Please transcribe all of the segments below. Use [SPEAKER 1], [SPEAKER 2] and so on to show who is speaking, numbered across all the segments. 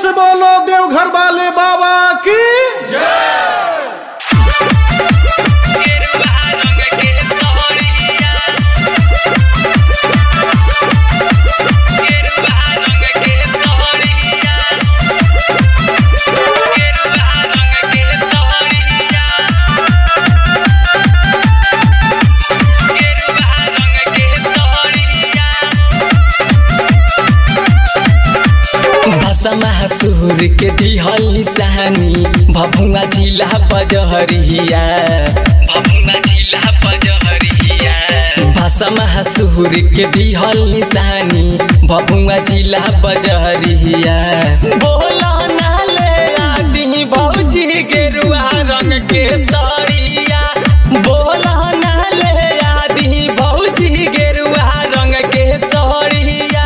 [SPEAKER 1] से बोलो देवघर वाले बाबा की
[SPEAKER 2] सुर के दिहल निशानी भभुआ जिला बजहरिया भभुआ जिला बजहरिया भाषा सुर के दिहल निशानी भभुआ जिला बजहरिया बोला ना ले आदि भौजी गेरुआ रंग के सरिया बोला ना ले आदि भौजी गेरुआ रंग के सरिया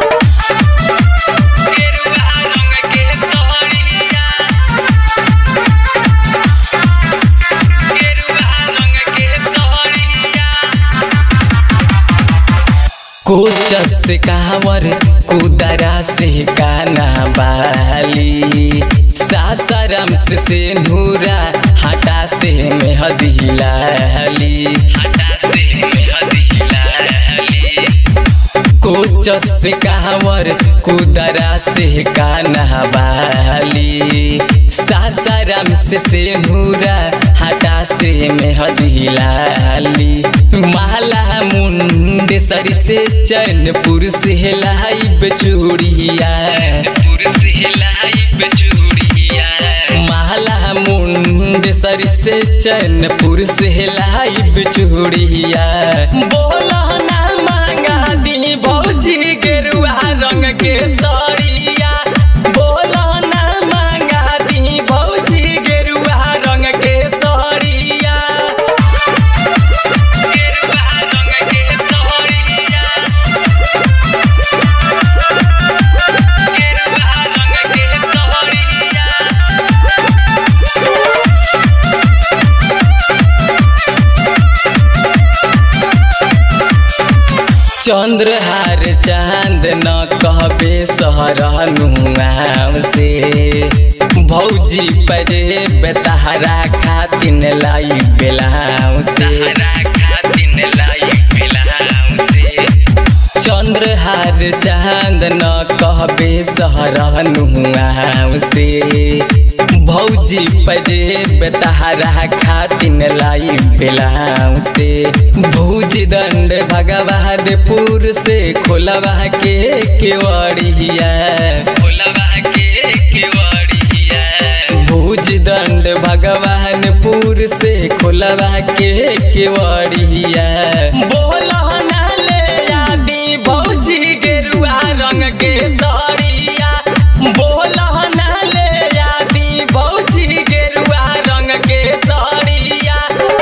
[SPEAKER 2] कोच से कावर कुदरा से काना बाली सासाराम से से नूरा हटा से मेहदी लाली हटा से मेहदी लाली कोच से कावर कुदरा से काना बाली सासाराम से से नूरा हटा से मेहदी लाली माला मुंडे सरी से चैनपुर से लाई बेचूड़िया माला मुंडे सरी से चैनपुर से लाई बेचूड़िया बोला ना मांगा दी भौजी गेरुआ रंग के सरिया बोला ना मांगा दी भौजी गेरुआ रंग के सरिया चंद्रहार चांद न कहबे सहरनुआम से भौजी परे बेतहरा खातिन लाई बेलाम से चंद्रहार चांद न कहबे सहरनुआम से भौजी परे बेतहरा खातिन लाई बेलाम से भूज दंड भगवानपुर से खोलवा के केवड़िया खोलवा के केवड़िया भूज दंड भगवानपुर से खोलवा के केवड़िया बोला ना ले आदि भौजी गेरुआ रंग के सरिया बोला ना ले आदि भौजी गेरुआ रंग के सरिया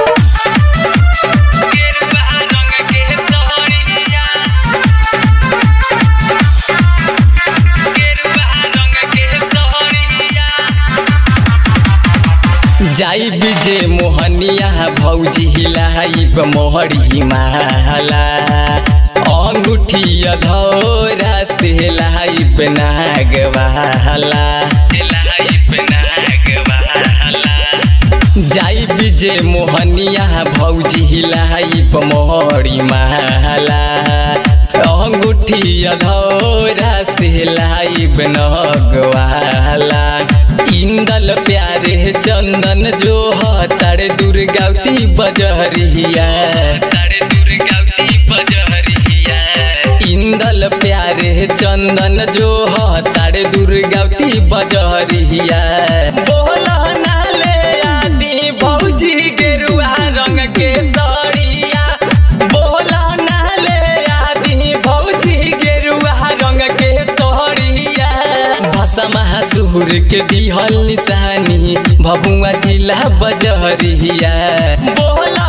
[SPEAKER 2] जाई विजय मोहनिया भौजी हिलाइब मोहरी माला अंगूठी अधौरा से लाइब नागवाला लाइब नागवाला जाई विजय मोहनिया भौजी हिलाइब मोहरी माला अंगूठी अधौरा से लाइब नगवाला इंदल प्यारे चंदन जो तारे दुर्गावती बजहरिया तारे दुर्गावती बजहरिया इंदल प्यारे चंदन जो तारे दुर्गावती बजहरिया बोला ना ले आदि भौजी गेरुआ रंग के सरिया बोला ना ले आदि भौजी गेरुआ रंग के सरिया भाषा महासुर के दिहल निशानी भभुआ जिला बजहरिया बोला